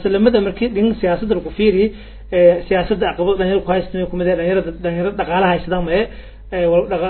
salamada markii dhin siyaasadda lagu fiiri siyaasadda caqabad dhalinyaro ku haysta kumid dhalinyarada dhalinyarada dhaqaalaha haysada ma ee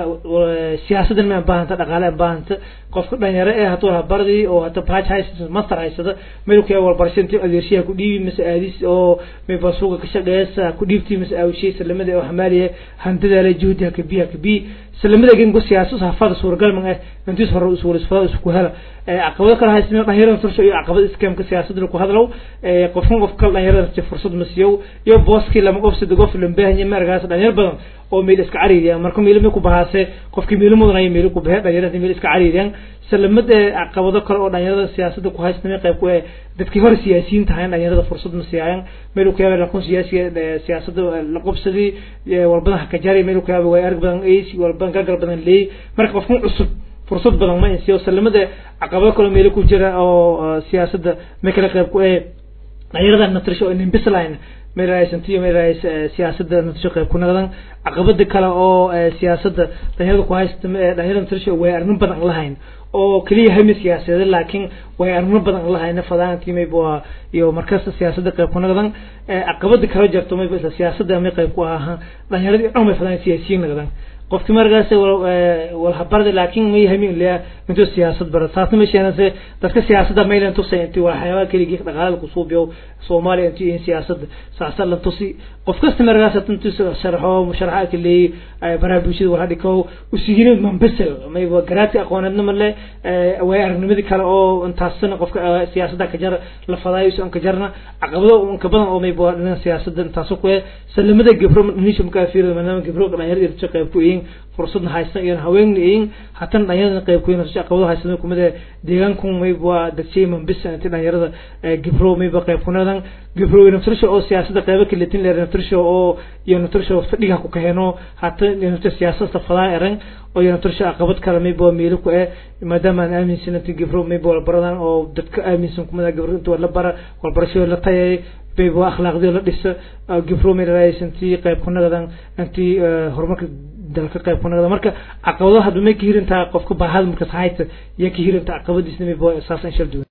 siyaasadan ma baahanta dhaqaale baahanta qofka dhalinyaro ee hatuu habardii oo hata baaj haysata master haysada meelku wal barashantii adeershiya ku dhiibi mise aadis oo may basuuga ka shaqeeysa ku dhiibtii mise awshii salamada oo xamaaliye hantida la juhdi ka biya ka bi salamada gengo siyaasad hafada suuragal ma ah intii hore usul isfaa isku hela caqabado kale haysta dhalinyarada fursad iyo caqabad iskaamka siyaasadda ku hadlow qofkan qof kale dhalinyarada fursad ma siiyo iyo booski lama qofsada qof lambaahanya markaas dhalinyar badan oo meel iska cariiriya marka meel ku bahaase qofkii meel mudan ay meel ku bahay dhalinyarada meel iska cariiriyaan salamada caqabado kale oo dhalinyarada siyaasadda ku haystamay qayb ku dadkii hore siyaasiyiin tahay dhalinyarada fursad ma siiyaan meel ku yaabay laqoon siyaasiga siyaasadda la qabsadii walbada ka jari meel ku yaabay way arag badan ay walbada gargar badan leey marka qofkan cusub fursad badan ma insiyo salamada caqabado kale meel ku jira oo siyaasadda ma kala qayb ku ee dhalinyarada natrisho in bislayn meelaasantiyo meelaas siyaasadda natrisho qayb ku noqdan caqabada kale oo siyaasadda dhalinyarada ku haysta dhalinyarada natrisho way arrin badan lahayn oo kaliya hami siyaasadeed laakiin way arrimo badan lahayn fadaantii mayba iyo markasta siyaasadda qayb ku noqdan caqabada kala jarto mayba isla siyaasadda may qayb ku ahaa dhalinyaradii dhan may fadaan siyaasiyiin noqdan qofki markaas walhabarda laakiin may hamin leeya intuu siyaasad bara taasna ma sheenase dadka siyaasadda maylan tusay intii waxyaabaha keligii dhaqaalada ku suubiyo soomaaliya intii in siyaasadda saasa la tusi qof kasta markaas intuu sharxo musharaxa ka leeyay baraha bulshada wala dhikow usihirin manbasel mayba garaati aqooneedna male way aragnimadii kale oo intaasna qofka siyaasadda ka jar la fadaayo isu ka jarna caqabado ka badan oo mayba dhinaca siyaasadda intaas ku salamada gabro nisha markaa fiirada maadaama gabro dhalinyarada irjo qayb ku yihiin fursadna haysan iyo haweenna yihiin hatan dhalinyarada qayb ku yihiin caqabado haysan kumida deegaanku mayba dadshay manbisa intii dhalinyarada gabro mayba qayb ku noqdan gabro naftirsho oo siyaasadda qaybo kale tin leer naftirsho oo iyo naftirsho fadhiga ku kaheno hata naftirsho siyaasadda fadaan eran oo iyo naftirsho caqabad kale mayba meelo ku ee maadaama aan aaminsan intii gabro mayba wala baradan oo dadka aaminsan kumida gabro inta la bara wal barasho la tayay bayba akhlaaqdii la dhisa gabro meelays intii qayb ku noqdan intii horumarka dalka qayb ku noqda marka caqabado hadba may ka hirintaa qofka baahada markas hayta iyo ka hirinta caqabadiisna mayba saas in shal duwan